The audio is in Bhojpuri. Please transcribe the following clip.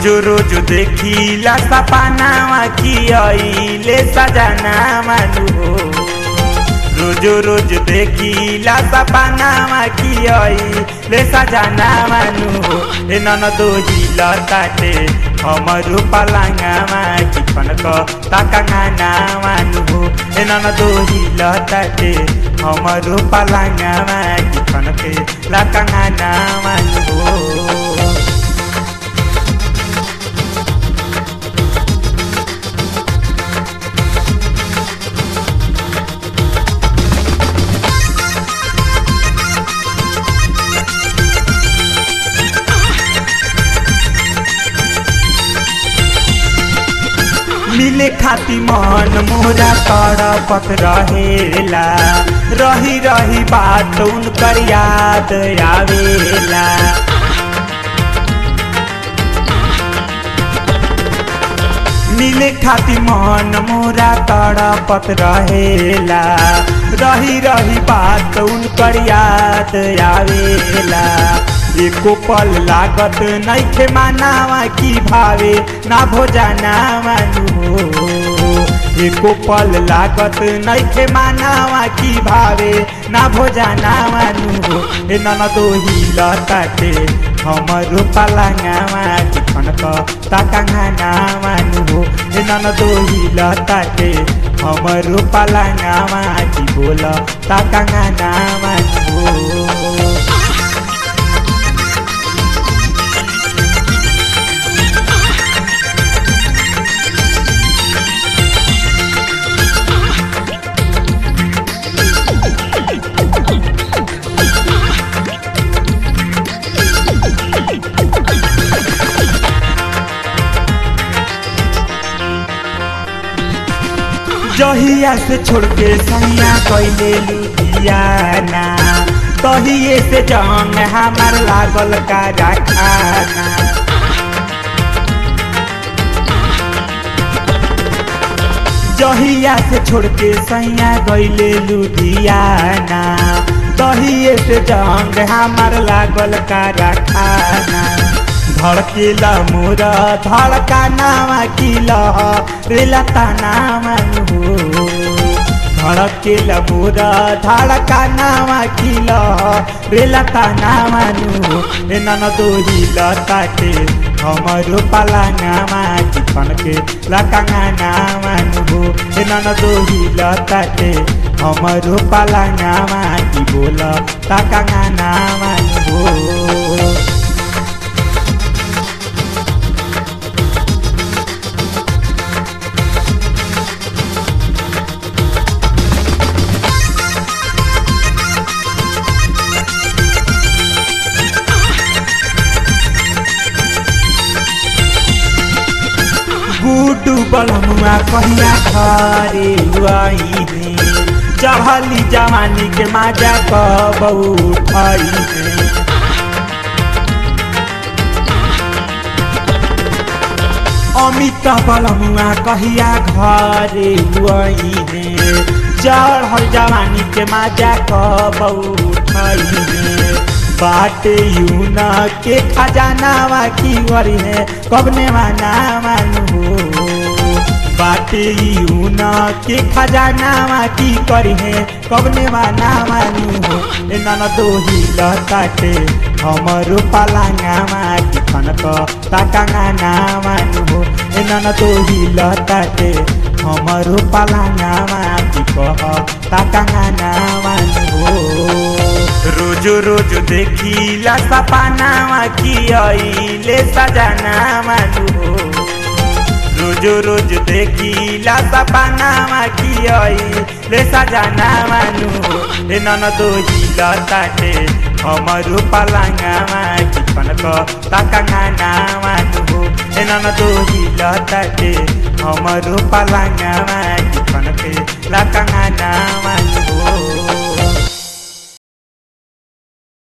रोजो रोजो देखिला सपनावा की अइले सजना मानु हो रोजो रोज देखिला सपनावा की अइले सजना मानु हो ए नन दोहिला ताटे हमरु पलाङामा कि कनक ताकाङाना मानु हो ए नन दोहिला ताटे हमरु पलाङामा कि कनक लाकाङाना मानु हो मिले खाती मन मोरा तड़पत रहेला रही रही बात उनकर याद आवेला मिले खाती मन मोरा तड़पत रहेला रही रही बात उनकर याद आवेला एको पल लागत नैखे मानावा की भावे ना भोजाना मानु हो एको पल लागत नैखे मानावा की भावे ना भोजाना मानु हो ए नन दोही लताटे हमरो पलाङामा कि खनक ताकाङाना मानु हो ए नन दोही लताटे हमरो पलाङामा कि बोल ताकाङाना मानु हो जहिया से छोड़ के सैया कैले लुधियाना तहिए से जंग हमार लागल का रखाना जहिया से छोड़ के सैया गैले लुधियाना तहिए से जंग हमार लागल का रखाना धड़केला मोर धड़का नामा किल रेला तानामा हो धड़केला मोर धड़का नामा किल रेला तानामा हो ए नन दोही लताटे हमरो पलाङामा कि कनके लकाङानामा हो ए नन दोही लताटे हमरो पलाङामा कि बोल ताकाङानामा हो गुडू बलमुआ कहिया खरे हुआइने चढ़ली जवानी के माजा कब उठाइने अमित बलमुआ कहिया घरे हुआइने चढ़ल जवानी के माजा कब उठाइने बाटे यून के खजानावा की वरी है कबने माना मानु हो बाटे यून के खजानावा की करी है कबने माना मानु हो ए नन दोही लताटे हमरो पलाङामा कि खनक ताकाङाना मानु हो ए नन दोही लताटे हमरो पलाङामा कि कह ताकाङाना मानु हो रोजो रोजो देखिला सपनावा की अइले सजना मानु हो रोजो रोज देखिला सपनावा की अइले सजना मानु हो ए नन दोही लताटे हमरो पलाङामा कि कनक ताकाङाना मानु हो ए नन दोही लताटे हमरो पलाङामा कि कनक लाकाङाना मानु हो